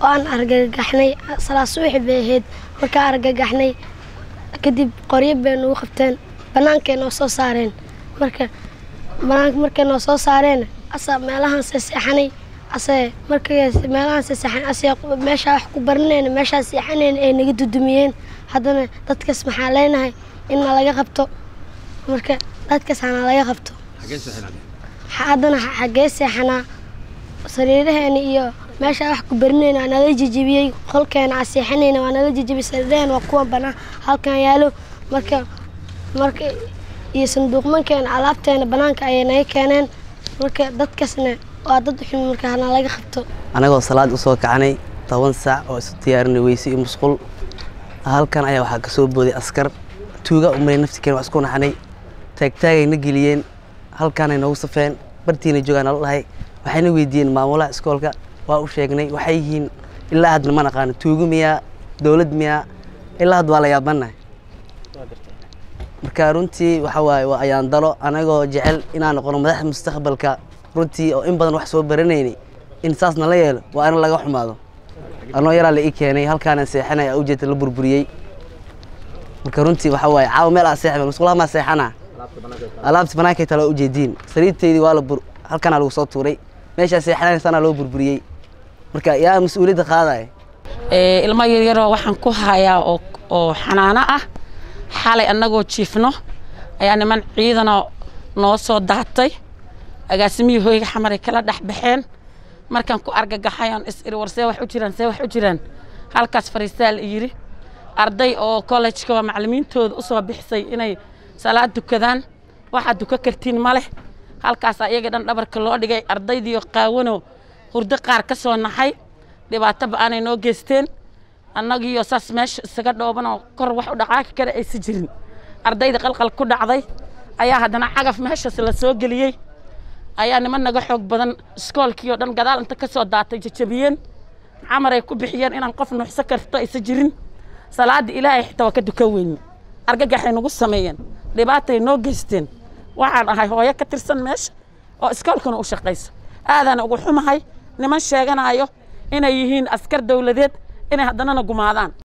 oo aan argagaxnay salaad subaxi bay ahayd markaa argagaxnay kadib qoryo bay nagu qabteen bannaankay noo soo saareen marka banaanka markay noo soo saareen asa meelahaan seexanay ase markay meelahaan seexan ase meeshaa wax ku baranayna meeshaa seexanayna ay naga dudumiyeen haddana dadkaas maxaa leenahay in na laga qabto marka dadkaas hana laga qabto haddana xaggee seexanaa sariiraheena iyo meeshaa wax ku barinayna waa nala jejebiyey qolkeena aa seexanayna waa nala jejebiyey sariiraheena waa kuwa banaan halkan yaalo marka marka iyo sanduuqmankeena alaabteena banaanka ayay naga keeneen marka dadkaasna waa dad xun marka hana laga qabto anagoo salaad usoo kacanay toban saac oo isu diyaarinay weyse iyo musqul halkan ayaa waxaa kasoo booday askar tuuga umaray naftikeen waa isku naxanay taagtaagay na geliyeen halkaanay noogu safeen bartiina joogaan nala dhahay waxayna weydiiyeen maamulaha iskoolka waa u sheegnay waxay yihiin ilaa hadna ma naqaano tuugo miyaa dowlad miyaa ilaa had waa la yaabanahay marka runtii waxa waaye waa ayaan dalo anagoo jecel inaan noqono madaxda mustaqbalka runtii oo in badan wax soo baranaynay in saas nala yeelo waa in laga xumaado anoo yaraa la ii keenay halkaana seexanaya ujeedta la burburiyey marka runtii waxa waaye caawa meel aa seexba musqulaha maa seexana alaabta banaankay tala ujeediin sariirteydii waa la bur halkanaa lagu soo tuuray meeshaa seexanaysanaa loo burburiyey marka yaa mas-uuliyadda qaadaya ilmo yaryaroo waxaan ku hayaa oo oo xanaano ah xalay annagoo jiifno ayaa niman ciidana noo soo daatay agaasimihii hoyga xamaray kala dhex baxeen markaan ku argagaxay oon is iri war see wax u jiraan see wax u jiraan halkaas fariistaal yidhi arday oo kollejka waa macallimiintooda u soo bixisay inay salaad dukadaan waxaad duka kartiin ma leh halkaasaa iyaga dhan dhabarka loo dhigay ardaydiioo qaawanoo hurdo qaar ka soo naxay dhibaato ba-aanay noo geysteen annagiioo saas meesha isaga dhoobanoo kor wax u dhaqaaqi kara aysa jirin ardayda qalqal ku dhacday ayaa haddana cagaf meeshaas la soo geliyey ayaa niman naga xoog badan iskoolkii oo dhan gadaal inta ka soo daatay jajabiyeen camaray ku bixiyeen inaan qof nuuxso karto aysa jirin salaadda ilaahay xitaa waa ka dukan weyne argagaxay nagu sameeyeen dhibaatay noo geysteen waxaan ahay hooyo ka tirsan meesha oo iskoolkana u shaqayso aadaana ugu xumahay niman sheeganaayo inay yihiin askar dowladeed inay haddanana gumaadaan